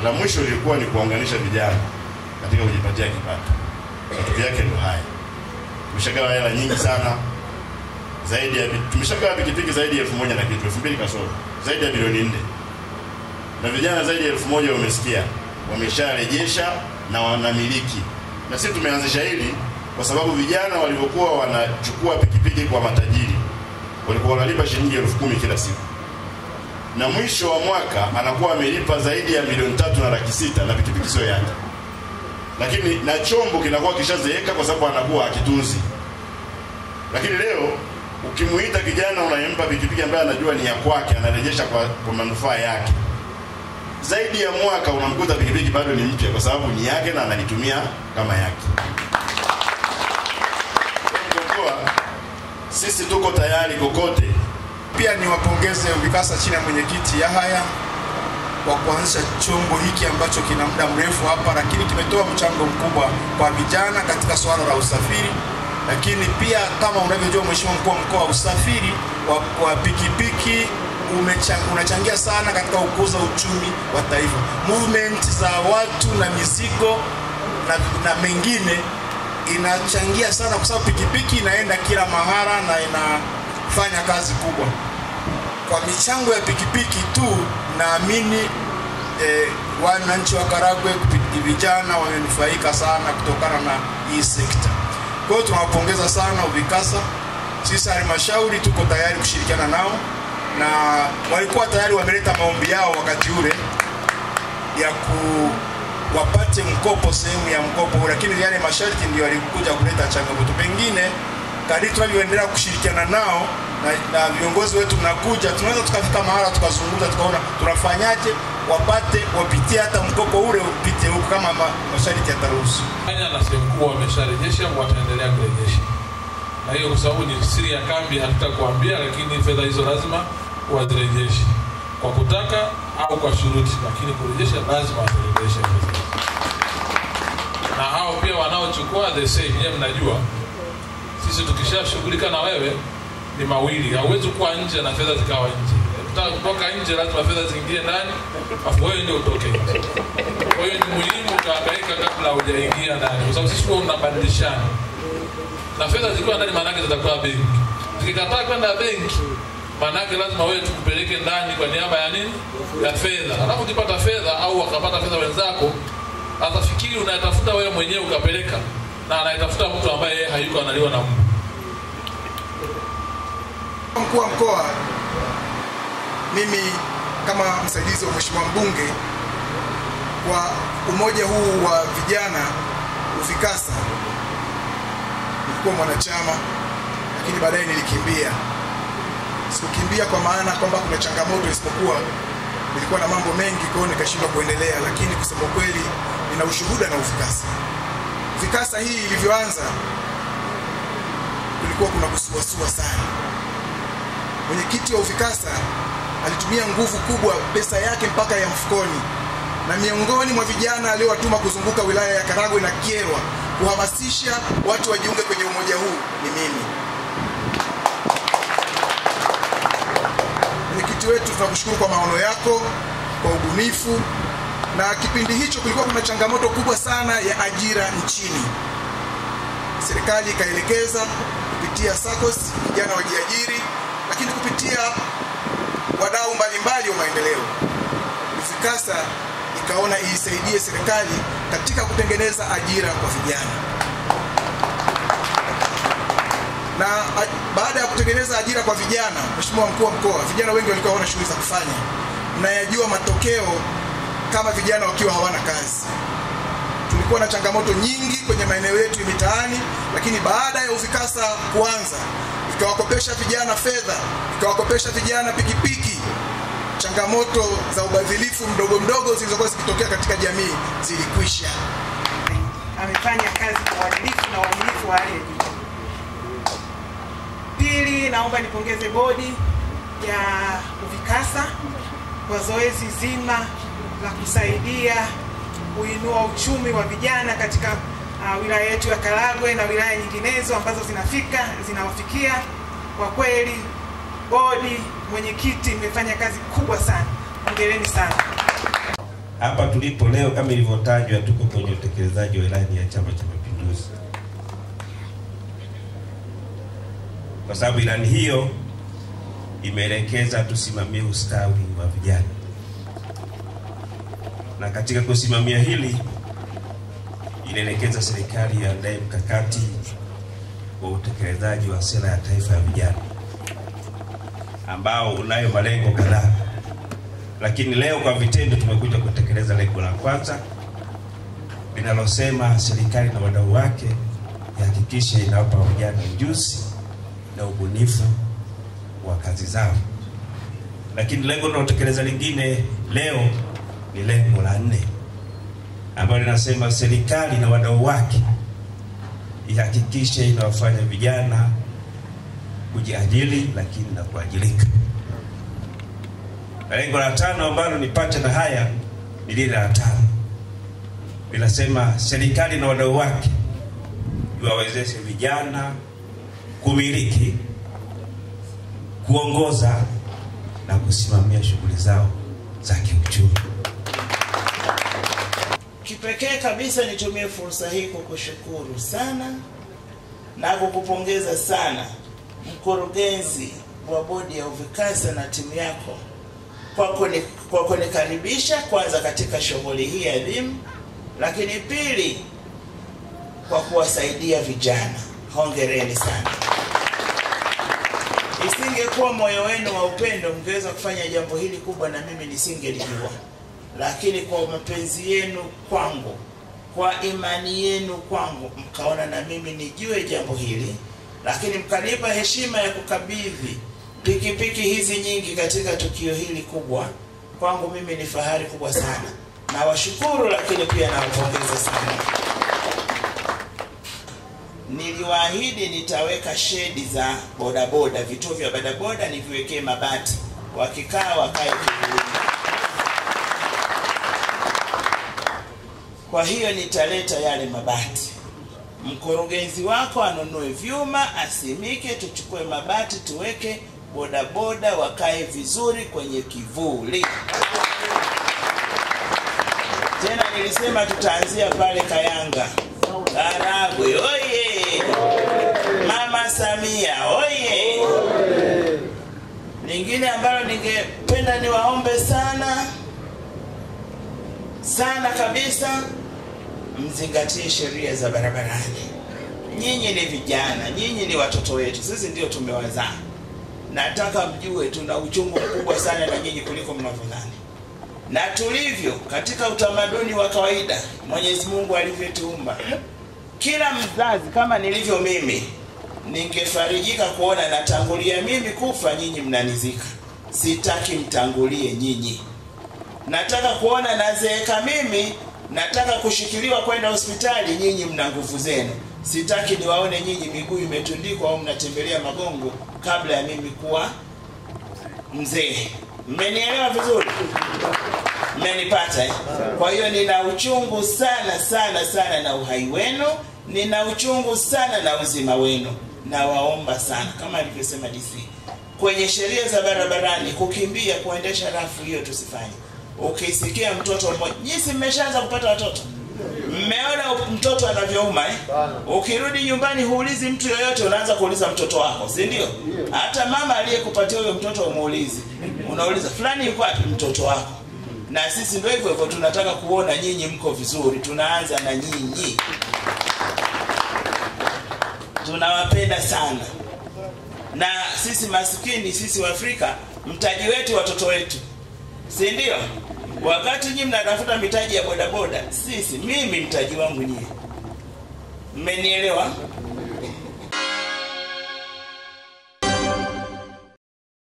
La mwisho lilikuwa ni kuwaunganisha vijana katika kujipatia kipato. Matokeo yake ndo haya. Tumeshagawa hela nyingi sana zaidi ya tumeshagawa pikipiki zaidi ya elfu moja na kitu elfu mbili kasoro zaidi ya bilioni nne na vijana zaidi ya elfu moja wamesikia wamesharejesha na wanamiliki na sisi tumeanzisha hili kwa sababu vijana walivyokuwa wanachukua pikipiki kwa matajiri walikuwa wanalipa shilingi elfu kumi kila siku na mwisho wa mwaka anakuwa amelipa zaidi ya milioni tatu na laki sita na pikipiki sio yake lakini na chombo kinakuwa kishazeeka kwa sababu anakuwa akitunzi lakini leo ukimuita kijana unayempa pikipiki ambaye anajua ni ya kwake anarejesha kwa, kwa manufaa yake zaidi ya mwaka unamkuta pikipiki bado ni mpya kwa sababu ni yake na analitumia kama yake Kwa sisi tuko tayari kokote Pia niwapongeze UVIKASA chini ya mwenyekiti Yahaya kwa kuanzisha chombo hiki ambacho kina muda mrefu hapa, lakini kimetoa mchango mkubwa kwa vijana katika swala la usafiri. Lakini pia kama unavyojua, Mheshimiwa mkuu wa mkoa, usafiri wa, wa pikipiki umechangia, unachangia sana katika kukuza uchumi wa taifa, movement za watu na mizigo na, na mengine inachangia sana kwa sababu pikipiki inaenda kila mahala na inafanya kazi kubwa. Kwa michango ya pikipiki tu naamini eh, wananchi wa Karagwe kupi- vijana wamenufaika sana kutokana na hii sekta. Kwa hiyo tunawapongeza sana UVIKASA. Sisi halmashauri tuko tayari kushirikiana nao na walikuwa tayari wameleta maombi yao wakati ule ya ku wapate mkopo sehemu ya mkopo, lakini yale masharti ndio yalikuja kuleta changamoto. Pengine kadri tunavyoendelea kushirikiana nao na, na viongozi wetu mnakuja, tunaweza tukafika mahala tukazungumza, tukaona tunafanyaje wapate wapitie hata mkopo ule upite huku kama ma, masharti yataruhusu. Kenya na sehemu kuu wamesharejesha, wataendelea kurejesha, na hiyo kwa sababu ni siri ya kambi, hatutakuambia, lakini fedha hizo lazima wazirejeshe kwa kutaka au kwa shuruti, lakini kurejesha lazima wazirejeshe fedha hizo. Na hao pia wanaochukua the same, nyewe mnajua sisi tukishashughulika na wewe ni mawili, hauwezi kuwa nje na fedha zikawa nje. Ukitaka kutoka nje, lazima fedha ziingie ndani, afu wewe ndio utoke nje. Kwa hiyo ni muhimu ukahangaika kabla hujaingia ndani, kwa sababu sisi huwa mnabadilishana na fedha zikiwa ndani, maanake zitakuwa benki. Zikikataa kwenda benki, maanake lazima wewe tukupeleke ndani kwa niaba ya nini, ya fedha. Alafu ukipata fedha au wakapata fedha wenzako, atafikiri unayatafuta wewe mwenyewe ukapeleka, na anayetafuta mtu ambaye yeye hayuko analiwa na mbu. Mkuu wa mkoa, mimi kama msaidizi wa mheshimiwa mbunge kwa umoja huu wa vijana UVIKASA, nilikuwa mwanachama, lakini baadaye nilikimbia. Sikukimbia kwa maana kwamba kuna changamoto, isipokuwa nilikuwa na mambo mengi, kwa hiyo nikashindwa kuendelea, lakini kusema kweli nina ushuhuda na UVIKASA. UVIKASA hii ilivyoanza kulikuwa kuna kusuasua sana mwenyekiti wa UVIKASA alitumia nguvu kubwa, pesa yake mpaka ya mfukoni, na miongoni mwa vijana aliyowatuma kuzunguka wilaya ya Karagwe na Kyerwa kuhamasisha watu wajiunge kwenye umoja huu ni mimi. Mwenyekiti wetu, tunakushukuru kwa maono yako, kwa ubunifu, na kipindi hicho kulikuwa kuna changamoto kubwa sana ya ajira nchini. Serikali ikaelekeza kupitia SACCOS vijana wajiajiri, lakini kupitia wadau mbalimbali wa maendeleo UVIKASA ikaona iisaidie serikali katika kutengeneza ajira kwa vijana, na a, baada ya kutengeneza ajira kwa vijana, Mheshimiwa mkuu wa mkoa, vijana wengi walikuwa hawana shughuli za kufanya. Mnayajua matokeo kama vijana wakiwa hawana kazi tulikuwa na changamoto nyingi kwenye maeneo yetu ya mitaani, lakini baada ya UVIKASA kuanza ikawakopesha vijana fedha, ikawakopesha vijana pikipiki, changamoto za ubadhilifu mdogo mdogo zilizokuwa zikitokea katika jamii zilikwisha. amefanya kazi kwa uadilifu na uaminifu wa hali ya juu. Pili, naomba nipongeze bodi ya UVIKASA kwa zoezi zima la kusaidia kuinua uchumi wa vijana katika uh, wilaya yetu ya Karagwe na wilaya nyinginezo ambazo zinafika zinawafikia. Kwa kweli, bodi, mwenyekiti, mmefanya kazi kubwa sana, hongereni sana. hapa tulipo leo, kama ilivyotajwa, tuko kwenye utekelezaji wa ilani ya Chama cha Mapinduzi, kwa sababu ilani hiyo imeelekeza tusimamie ustawi wa vijana, na katika kusimamia hili inaelekeza serikali iandae mkakati wa utekelezaji wa sera ya taifa ya vijana ambao unayo malengo kadhaa, lakini leo kwa vitendo tumekuja kutekeleza lengo la kwanza linalosema serikali na wadau wake ihakikishe inawapa vijana ujuzi na ubunifu wa kazi zao. Lakini lengo linalotekeleza lingine leo ni lengo la nne ambalo linasema serikali na wadau wake ihakikishe inawafanya vijana kujiajiri lakini na kuajirika. Na lengo la tano ambalo ni pacha na haya ni lile la tano, linasema serikali na wadau wake iwawezeshe vijana kumiliki, kuongoza na kusimamia shughuli zao za kiuchumi. Kipekee kabisa nitumie fursa hii kukushukuru sana na kukupongeza sana mkurugenzi wa bodi ya UVIKASA na timu yako kwa kuni, kwa kunikaribisha kwanza katika shughuli hii adhimu, lakini pili kwa kuwasaidia vijana. Hongereni sana. Isingekuwa moyo wenu wa upendo, mngeweza kufanya jambo hili kubwa na mimi nisingelijua lakini kwa mapenzi yenu kwangu, kwa imani yenu kwangu, mkaona na mimi nijue jambo hili, lakini mkanipa heshima ya kukabidhi pikipiki hizi nyingi katika tukio hili kubwa. Kwangu mimi ni fahari kubwa sana, nawashukuru, lakini pia nawapongeza sana. Niliwaahidi nitaweka shedi za bodaboda, vituo vya bodaboda niviwekee mabati, wakikaa wakae kivulini. Kwa hiyo nitaleta yale mabati. Mkurugenzi wako anunue vyuma, asimike, tuchukue mabati tuweke, bodaboda wakae vizuri kwenye kivuli. Tena nilisema tutaanzia pale Kayanga, Karagwe oye! Mama Samia oye! Lingine ambalo ningependa niwaombe sana sana kabisa, mzingatie sheria za barabarani. Nyinyi ni vijana, nyinyi ni watoto wetu, sisi ndio tumewazaa. Nataka mjue tuna uchungu mkubwa sana na nyinyi kuliko mnavyodhani, na tulivyo katika utamaduni wa kawaida Mwenyezi Mungu alivyotuumba. Kila mzazi kama nilivyo mimi, ningefarijika kuona natangulia mimi kufa, nyinyi mnanizika. Sitaki mtangulie nyinyi nataka kuona nazeeka mimi, nataka kushikiliwa kwenda hospitali, nyinyi mna nguvu zenu. Sitaki niwaone nyinyi miguu imetundikwa au mnatembelea magongo kabla ya mimi kuwa mzee. Mmenielewa vizuri? Mmenipata eh? Kwa hiyo nina uchungu sana sana sana na uhai wenu, nina uchungu sana na uzima wenu. Nawaomba sana kama alivyosema DC, kwenye sheria za barabarani, kukimbia, kuendesha rafu, hiyo tusifanye ukisikia mtoto mmoja, nyinyi mmeshaanza kupata watoto, mmeona mtoto anavyouma eh? Ukirudi nyumbani huulizi mtu yoyote, unaanza kuuliza mtoto wako, si ndio? Hata mama aliyekupatia huyo mtoto umuulizi, unauliza fulani yuko wapi? Mtoto wako. Na sisi ndio hivyo hivyo, tunataka kuona nyinyi mko vizuri, tunaanza na nyinyi, tunawapenda sana. Na sisi maskini, sisi wa Afrika, mtaji wetu watoto wetu si ndio? Wakati nyinyi mnatafuta mitaji ya bodaboda, sisi mimi mtaji wangu nyie, mmenielewa?